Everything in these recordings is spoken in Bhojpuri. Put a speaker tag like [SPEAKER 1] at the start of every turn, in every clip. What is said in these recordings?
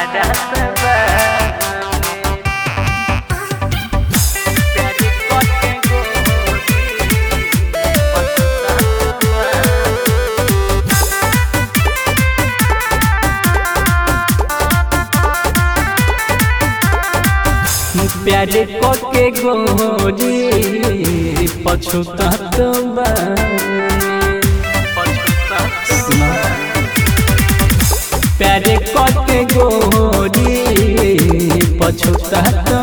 [SPEAKER 1] तोहरा से बानी प्यार करके गोरी पछतावा प्यार के गोरी पछुतात प्यार के गोरी पछुतात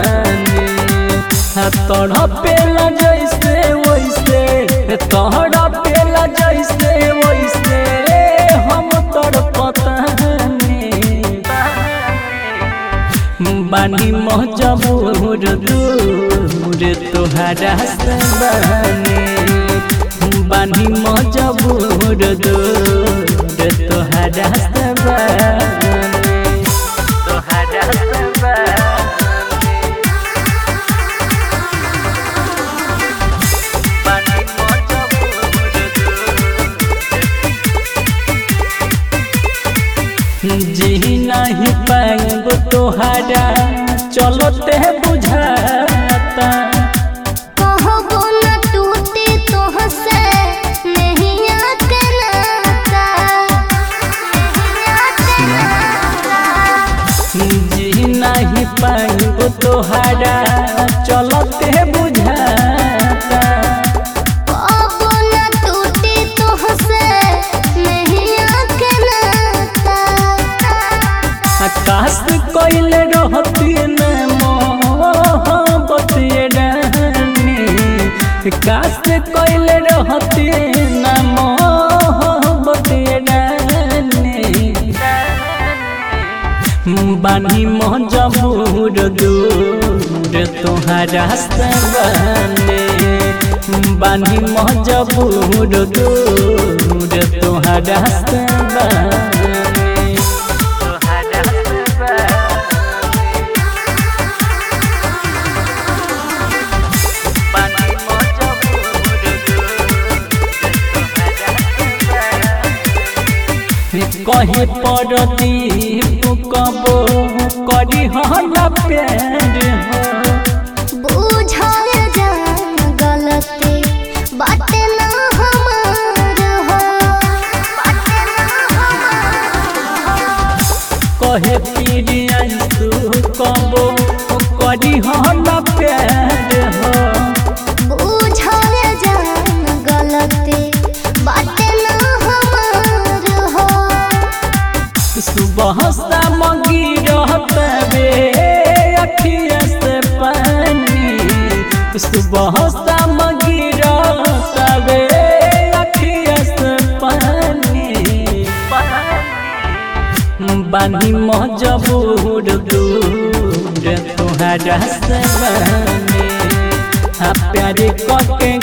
[SPEAKER 1] तोड़ा पेला जैसे वैसे तोड़ा पेला जैसे वैसे हम तोड़ पतानी बानी मजबूर दूर तोहरा से बानी बानी मजबूर दूर तोहरा से बानी तोहरा से बानी बानी मजबूर दूर जी नहीं पाएब तोहरा चलते बुझाता
[SPEAKER 2] कहबो न टूटे तोहसे नहिया के नाता नहिया के नाता
[SPEAKER 1] जी नहीं पाएब तोहरा चलते बुझाता
[SPEAKER 2] कहबो न टूटे तोहसे नहिया के नाता
[SPEAKER 1] आकाश कोइल रहती न मोहब्बत रानी काश कोइल रहती न मोहब्बत रानी बानी मजबूर दूर तोहरा से बने बानी मजबूर दूर तोहरा से बने तोहरा से बने बानी मजबूर कहे पड़ती कबो करी हला प्यार हो
[SPEAKER 2] बुझाए जान गलती बाटे ना हमार हो बाटे ना हमार
[SPEAKER 1] कहे पीरिया तू कबो करी हला प्यार हो
[SPEAKER 2] बुझाए जान गलती बाटे ना हमार हो
[SPEAKER 1] सुबह शाम गिरत बे अखिया से पानी सुबह शाम गिरत बे अखिया से पानी बानी मजबूर दूर तोहरा से बने आ प्यार कके